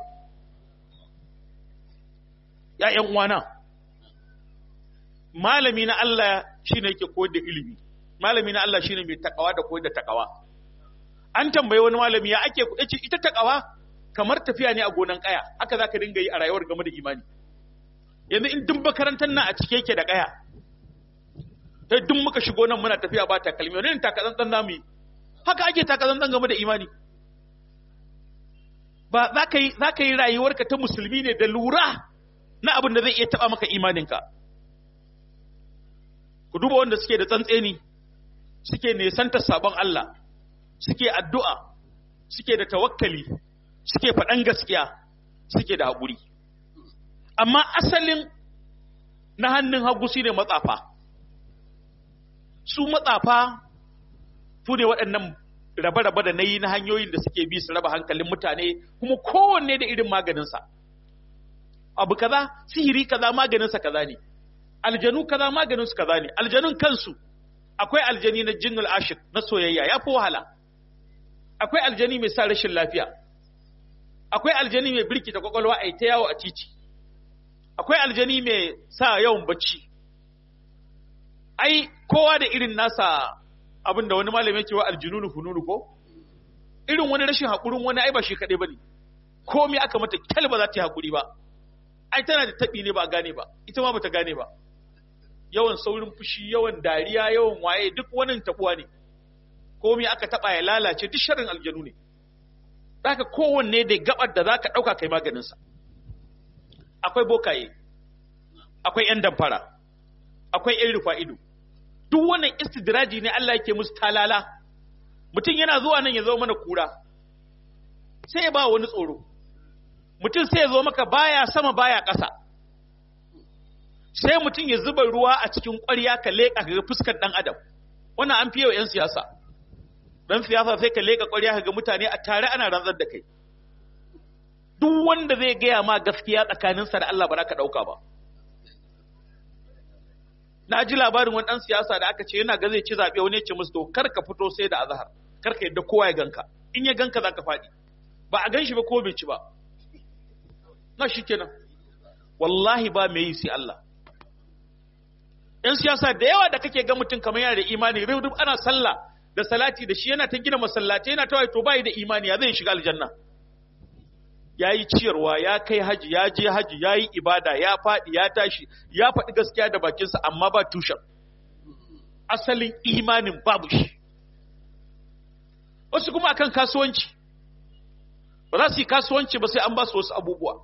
ya ƴan uwana malami na Allah shine yake koyar da ilimi malami na Allah shine mai takawa da koyar da takawa an tambaye wani malami ya ake yace ita takawa kamar tafiya ne a gonan kaya haka zaka dinga yi a rayuwar game da imani yanzu in duk makarantar nan a cike yake da kaya sai duk muka shigo nan muna tafiya ba takalmi wani takazantsan namu yi haka ake takazantsan game da imani ba za ka yi za ka yi rayuwarka ta musulmi ne da lura na abin da zai iya taba maka imaninka ku duba wanda suke da tsantseni suke nesanta sabon Allah suke addu'a suke da tawakkali suke faɗan gaskiya suke da haƙuri amma asalin na hannun hagu su ne matsafa su matsafa su ne waɗannan rabe-rabe da na yi na hanyoyin da suke bi su raba hankalin mutane kuma kowanne da irin maganinsa abu kaza sihiri kaza maganinsa kaza ne aljanu kaza maganinsu kaza ne aljanun kansu akwai aljani na jinnul ashik na soyayya ya fi wahala akwai aljani mai sa rashin lafiya akwai aljani mai birkita kwakwalwa a ta yawo a titi akwai aljani mai sa yawan bacci ai kowa da irin nasa abin da wani malami yake wa aljununu fununu ko irin wani rashin haƙurin wani ai ba shi kaɗai ba ne komai aka mata kyal ba za ta yi haƙuri ba ai tana da taɓi ne ba a gane ba ita ma ba ta gane ba yawan saurin fushi yawan dariya yawan waye duk wani taɓuwa ne komai aka taɓa ya lalace duk sharrin aljanu ne zaka kowanne da gabar da zaka ɗauka kai maganinsa akwai bokaye akwai ‘yan damfara akwai ‘yan rufa ido duk wannan istidraji ne Allah yake musu talala mutum yana zuwa nan ya zo mana kura sai ya ba wani tsoro mutum sai ya zo maka baya sama baya ƙasa sai mutum ya zuba ruwa a cikin ƙwarya ka leƙa ga fuskar ɗan adam wannan an fiye wa 'yan siyasa ɗan siyasa sai ka leƙa ƙwarya ga mutane a tare ana rantsar da kai duk wanda zai gaya ma gaskiya tsakaninsa da Allah ba za ka ɗauka ba na ji labarin wani ɗan siyasa da aka ce yana ga zai ci zaɓe wani ya ce musu to kar ka fito sai da azahar kar ka yadda kowa ya ganka in ya ganka za ka faɗi ba a gan shi ba ko bai ci ba na shi kenan wallahi ba mai yi sai Allah ‘yan siyasa da yawa da kake ga mutum kamar yana da imani rubdub ana sallah da salati da shi yana ta gina masallaci yana ta to bai da imani ya zai shiga aljanna ya yi ciyarwa ya kai haji ya je haji ya yi ibada ya faɗi ya tashi ya faɗi gaskiya da bakinsa amma ba tushen asalin imanin babu shi wasu kuma akan kasuwanci ba za su yi kasuwanci ba sai an ba su wasu abubuwa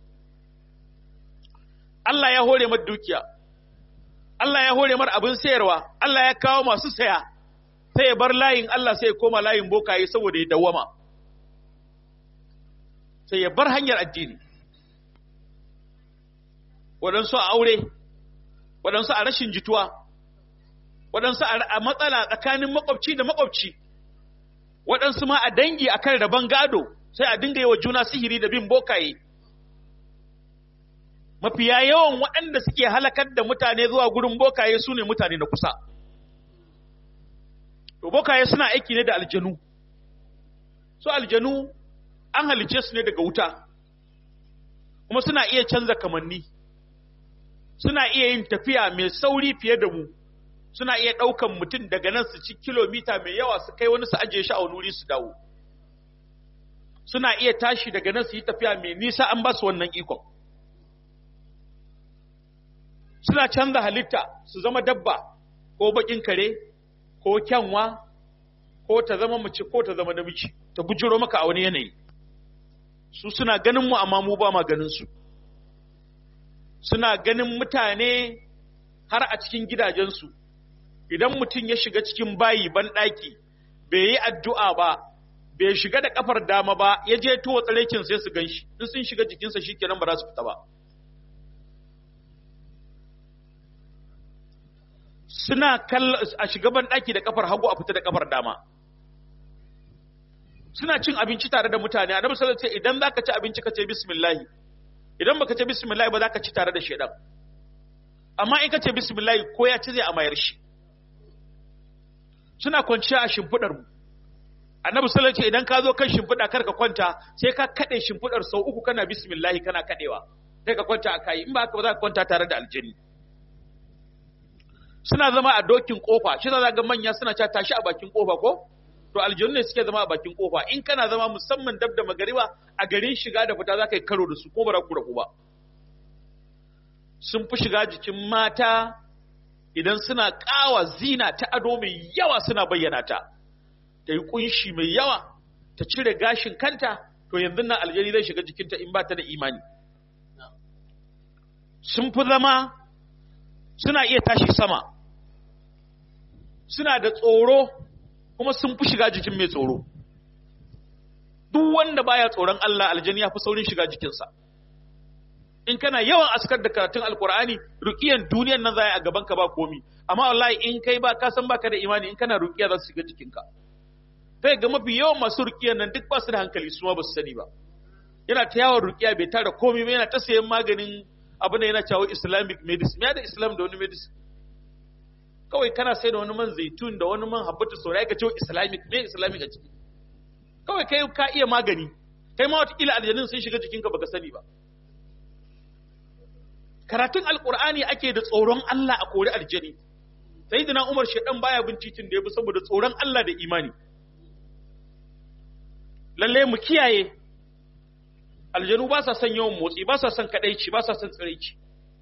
Allah ya hore mar dukiya Allah ya hore mar abin sayarwa Allah ya kawo masu saya sai ya bar layin Allah sai ya koma layin bokaye saboda ya dawwama sai ya bar hanyar addini waɗansu a aure waɗansu a rashin jituwa waɗansu a matsala tsakanin makwabci da makwabci waɗansu ma a dangi a kan rabon gado sai a dinga yi wa juna sihiri da bin bokaye mafiya yawan waɗanda suke halakar da mutane zuwa gurin bokaye su ne mutane na kusa to bokaye suna aiki ne da aljanu su aljanu an halice su ne daga wuta kuma suna iya canza kamanni suna iya yin tafiya mai sauri fiye da mu suna iya ɗaukan mutum daga nan su ci kilomita mai yawa su kai wani su ajiye shi a wani wuri su dawo suna iya tashi daga nan su yi tafiya mai nisa an ba su wannan ikon suna canza halitta su zama dabba ko bakin kare ko kyanwa ko ta zama mace ko ta zama namiji ta bujiro maka a wani yanayi su suna ganin mu amma mu ba ma ganin su suna ganin mutane har a cikin gidajensu idan mutum ya shiga cikin bayi ban ɗaki bai yi addu'a ba bai shiga da kafar dama ba ya je tuwa tsarekin sai su gan shi in sun shiga jikinsa shi kenan ba za su fita ba suna a shiga ban ɗaki da kafar hagu a fita da kafar dama suna cin abinci tare da mutane annabi sallallahu alaihi idan zaka ci abinci ka ce bismillah idan baka ce bismillah ba zaka ci tare da shedan amma in ka ce bismillah ko ya ci zai amayar shi suna kwanciya a shimfidar mu annabi sallallahu alaihi idan ka zo kan shimfida kar ka kwanta sai ka kade shimfidar sau uku kana bismillah kana kadewa sai ka kwanta a kai in ba haka ba za ka kwanta tare da aljini suna zama a dokin kofa shi za ga manya suna cewa tashi a bakin kofa ko to aljanu ne suke zama a bakin kofa in kana zama musamman dab da magariba a garin shiga da fita za ka yi karo da su ko ba za ku rabu ba sun fi shiga jikin mata idan suna ƙawa zina ta ado mai yawa suna bayyana ta ta yi ƙunshi mai yawa ta cire gashin kanta to yanzu nan aljani zai shiga jikinta in ba ta da imani sun fi zama suna iya tashi sama suna da tsoro kuma sun fi shiga jikin mai tsoro duk wanda baya tsoron Allah aljani ya fi saurin shiga jikinsa in kana yawan askar da karatun alkur'ani ruqiyan duniyar nan zai a gaban ka ba komi amma wallahi in kai ba ka san baka da imani in kana ruqiya za su shiga jikinka sai ga mafi yawan masu ruqiyan nan duk ba su da hankali su ma ba su sani ba yana ta yawon ruqiya bai tara komi ba yana ta sayan maganin abin da yana cewa islamic medicine ya da islam da wani medicine kawai kana sai da wani man zaitun da wani man habbatu saurai ka ce islamic me islamic a ciki kawai kai ka iya magani kai ma watakila aljanun sun shiga jikinka baka sani ba karatun alkur'ani ake da tsoron Allah a kori aljani sayyidina Umar shedan baya bin titin da ya bi saboda tsoron Allah da imani lalle mu kiyaye aljanu ba sa son yawan motsi ba sa son kadaici ba sa son tsiraici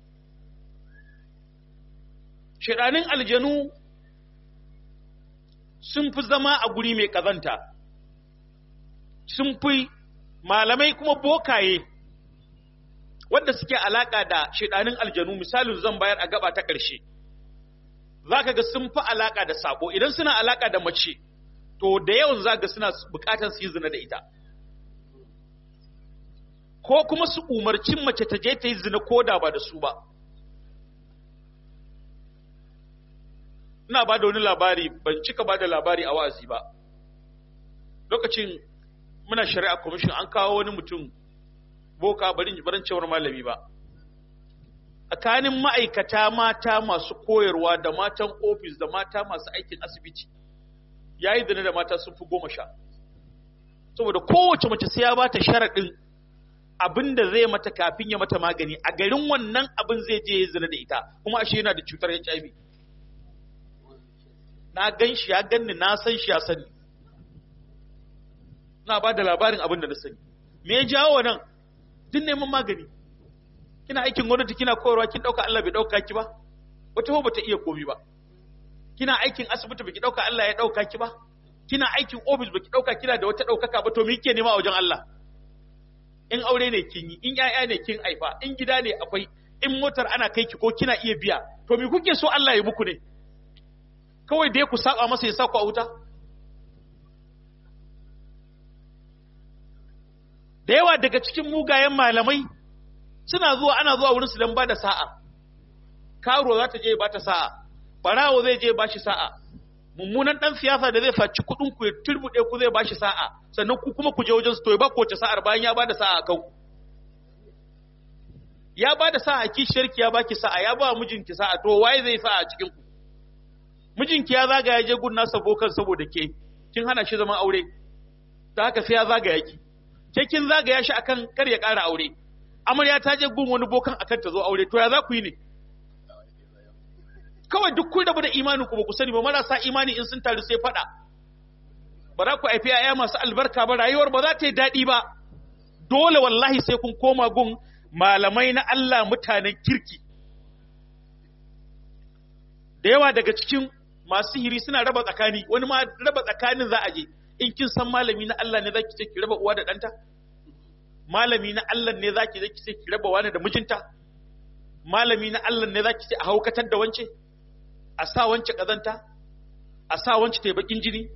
shedanin aljanu sun fi zama a guri mai kazanta sun fi malamai kuma bokaye wadda suke alaka da shedanin aljanu misalin zan bayar a gaba ta ƙarshe zaka ga sun fi alaka da sabo idan suna alaka da mace to da yawan zaka suna bukatar su yi zina da ita ko kuma su umarcin mace ta je ta yi zina ko da ba da su ba ina ba da wani labari ban cika ba da labari a wa'azi ba lokacin muna shari'a commission an kawo wani mutum boka barin barin cewar malami ba tsakanin ma'aikata mata masu koyarwa da matan ofis da mata masu aikin asibiti ya yi da mata sun fi goma sha saboda kowace mace sai ya ba ta sharaɗin abin da zai mata kafin ya mata magani a garin wannan abin zai je ya zina da ita kuma ashe yana da cutar HIV na gan shi ya ganni na san shi ya sani na ba da labarin abin da na sani me ya jawo nan duk neman magani kina aikin gwamnati kina koyarwa kin dauka Allah bai dauka ki ba wata ba bata iya komi ba kina aikin asibiti baki dauka Allah ya dauka ki ba kina aikin office baki dauka kina da wata daukaka ba to me kike nema a wajen Allah in aure ne kin yi in yaya ne kin aifa in gida ne akwai in motar ana kai ki ko kina iya biya to me kuke so Allah ya muku ne kawai dai ku saba masa ya sa ku a wuta da yawa daga cikin mugayen malamai suna zuwa ana zuwa wurin su don ba da sa'a karo za ta je ba ta sa'a barawo zai je ba shi sa'a mummunan dan siyasa da zai faci kudin ku ya turbude ku zai ba shi sa'a sannan ku kuma ku je wajen su to ya ba kowace sa'ar bayan ya ba da sa'a kan ya ba da sa'a kishiyarki ya baki sa'a ya ba mijinki sa'a to waye zai sa'a a cikin ku mijinki ya zagaya je gun nasa bokan saboda ke kin hana shi zaman aure ta haka sai ya zagaya ki ke kin zagaya shi akan kar ya ƙara aure amarya ta je gun wani bokan akan ta zo aure to ya za ku yi ne kawai duk kun rabu da imanin ku ba ku sani ba marasa imani in sun taru sai faɗa ba za ku haifi yaya masu albarka ba rayuwar ba za ta yi daɗi ba dole wallahi sai kun koma gun malamai na Allah mutanen kirki da yawa daga cikin masu sihiri suna raba tsakani wani ma raba tsakanin za a je in kin san malami na Allah ne zaki ce ki raba uwa da ɗanta malami na Allah ne zaki je ki ce ki raba wani da mijinta malami na Allah ne zaki ce a haukatar da wance a sa wance kazanta a sa wance ta bakin jini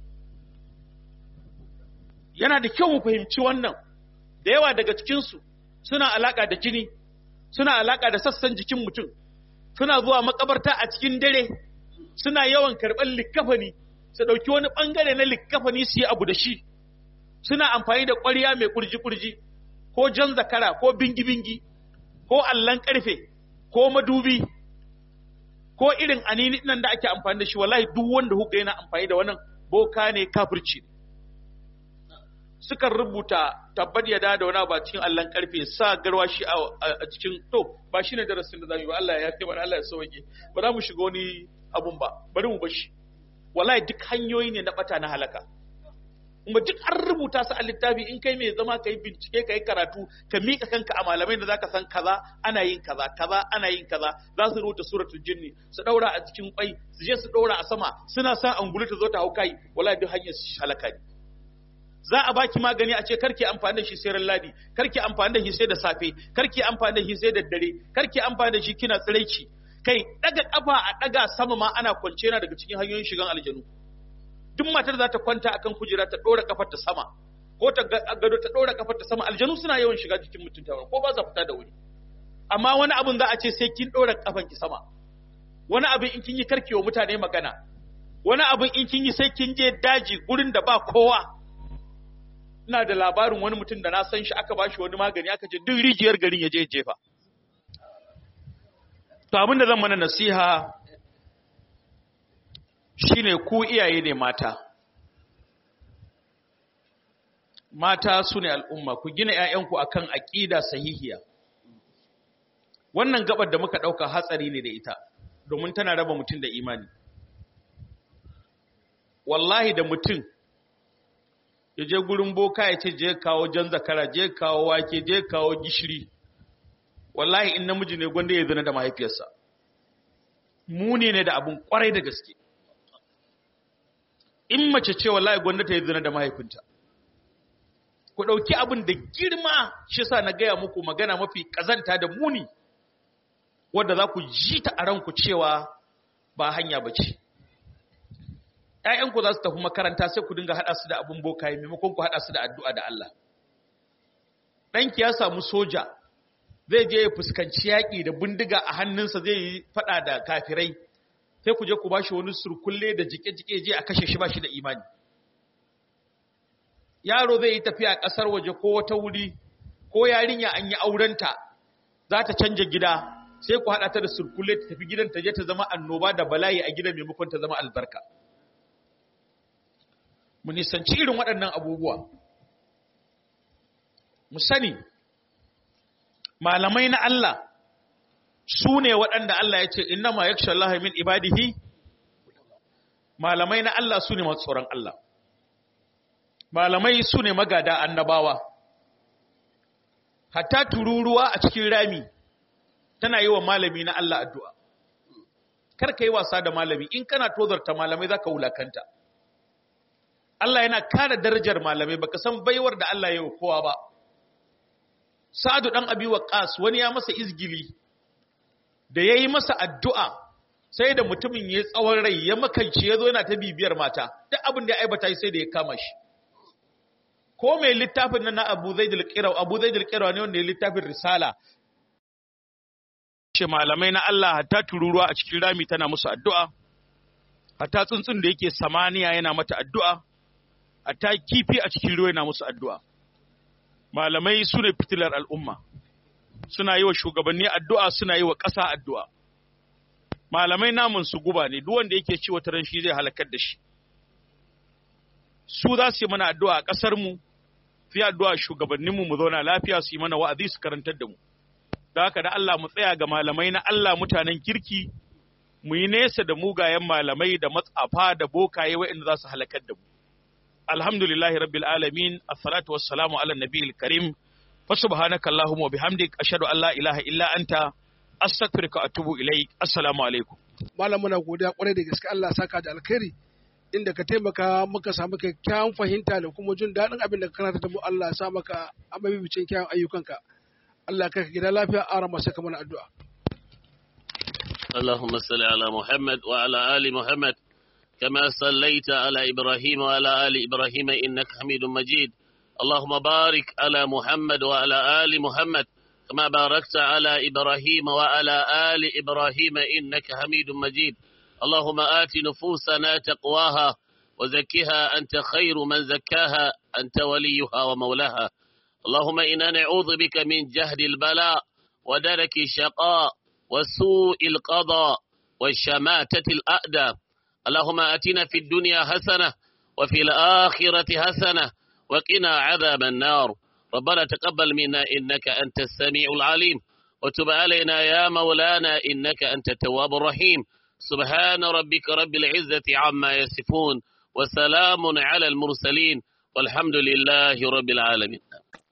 yana da kyau mu fahimci wannan da yawa daga cikin su suna alaka da jini suna alaka da sassan jikin mutum suna zuwa makabarta a cikin dare suna yawan karɓar likkafani su ɗauki wani ɓangare na likkafani su yi abu da shi suna amfani da ƙwarya mai kurji-kurji ko jan zakara ko bingi-bingi ko allon ƙarfe ko madubi ko irin anini nan da ake amfani da shi wallahi duk wanda huka yana amfani da wannan boka ne kafirci sukan rubuta tabbat ya da wani ba cikin allon ƙarfe sa garwa shi a cikin to ba shi ne darasin da za mu yi ba Allah ya kai mana Allah ya sauke ba za mu shiga wani abun ba bari mu bashi wallahi duk hanyoyi ne na bata na halaka kuma duk an rubuta su a littafi in kai mai zama kai bincike kai karatu ka mika kanka a malamai da zaka san kaza ana yin kaza kaza ana yin kaza za su rubuta suratul jinni su daura a cikin kwai su je su daura a sama suna sa angulu ta zo ta hau kai wallahi duk hanyar halaka ne za a baki magani a ce karki amfani da shi sai ran ladi karki amfani da shi sai da safe karki amfani da shi sai da dare karki amfani da shi kina tsiraici kai daga kafa a daga sama ma ana kwance yana daga cikin hanyoyin shigan aljanu duk matar za ta kwanta akan kujera ta dora kafar ta sama ko ta gado ta dora kafar ta sama aljanu suna yawan shiga jikin mutum ta ko ba za fita da wuri amma wani abun za a ce sai kin dora kafan ki sama wani abin in kin yi karkewa mutane magana wani abin in kin yi sai kin je daji gurin da ba kowa ina da labarin wani mutum da na san shi aka bashi wani magani aka ce duk rijiyar garin ya je jefa to abin da zan mana nasiha shine ku iyaye ne mata mata su ne al'umma ku gina ‘ya'yanku a kan aƙida sahihiya wannan gabar da muka ɗauka hatsari ne da ita domin tana raba mutum da imani wallahi da mutum ya je gurin boka ya ce je kawo jan zakara je kawo wake je kawo gishiri wallahi in namiji ne gwanda ya zina da mahaifiyarsa muni ne da abin kwarai da gaske in mace ce wallahi gwanda ta yi zina da mahaifinta ku ɗauki abin da girma shi sa na gaya muku magana mafi ƙazanta da muni wadda za ku ji ta a ranku cewa ba hanya ba ce ‘ya'yanku za su tafi makaranta sai ku dinga haɗa su da abin bokaye maimakon ku haɗa su da addu'a da Allah ɗanki ya samu soja zai je ya fuskanci yaƙi da bindiga a hannunsa zai yi faɗa da kafirai sai ku je ku ba shi wani surkulle da jike-jike je a kashe shi ba shi da imani yaro zai yi tafiya ƙasar waje ko wata wuri ko yarinya an yi aurenta za ta canja gida sai ku haɗa ta da surkulle ta tafi gidan ta je ta zama annoba da bala'i a gidan maimakon ta zama albarka mu nisanci irin waɗannan abubuwa mu sani malamai na Allah su ne waɗanda Allah ya ce inna ma yaksha Allah min ibadihi malamai na Allah su ne masu tsoron Allah malamai su ne magada annabawa hatta tururuwa a cikin rami tana yi wa malami na Allah addu'a kar ka yi wasa da malami in kana tozarta malamai za ka wulakanta Allah yana kare darajar malamai baka san baiwar da Allah ya yi wa kowa ba Sa'adu ɗan abi ƙas wani ya masa izgili da ya yi masa addu'a sai da mutumin ya tsawon rai ya makance ya zo yana ta bibiyar mata, duk abin da ya aibata sai da ya kama shi. Ko mai littafin nan na Abu Zai Dilkirawa, Abu Zai Dilkirawa ne wanda ya littafin Risala. Ce malamai na Allah hatta tururuwa a cikin rami tana musu addu'a, hatta tsuntsun da yake samaniya yana mata addu'a, hatta kifi a cikin ruwa yana musu addu'a. malamai su ne fitilar al'umma suna yi wa shugabanni addu'a suna yi wa ƙasa addu'a malamai namun su guba ne duk wanda yake ci wata ran shi zai halakar da shi su za su yi mana addu'a a ƙasarmu su yi addu'a shugabanninmu mu zauna lafiya su yi mana wa'azi su karantar da mu da haka da Allah mu tsaya ga malamai na Allah mutanen kirki mu yi nesa da mugayen malamai da matsafa da bokaye waɗanda za su halakar da mu alhamdulillahi rabbil alamin assalatu wassalamu ala nabiyil karim fa subhanaka allahumma wa bihamdik ashhadu an la ilaha illa anta astaghfiruka wa atubu ilaik assalamu alaikum malam muna godiya kwarai da gaske Allah saka da alkhairi inda ka taimaka muka samu kyakkyawan fahimta da kuma jin daɗin abin da ka karanta da mu Allah ya sa maka amabibicin kyawun ayyukanka Allah ka gida lafiya a rama saka mana addu'a اللهم صل على محمد وعلى آل محمد كما صليت على إبراهيم وعلى آل إبراهيم إنك حميد مجيد اللهم بارك على محمد وعلى آل محمد كما باركت على إبراهيم وعلى آل إبراهيم إنك حميد مجيد اللهم آت نفوسنا تقواها وزكها أنت خير من زكاها أنت وليها ومولاها اللهم إنا نعوذ بك من جهد البلاء ودرك الشقاء وسوء القضاء والشماتة الأأدى اللهم آتنا في الدنيا حسنة وفي الآخرة حسنة وقنا عذاب النار ربنا تقبل منا إنك أنت السميع العليم وتب علينا يا مولانا إنك أنت التواب الرحيم سبحان ربك رب العزة عما يصفون وسلام على المرسلين والحمد لله رب العالمين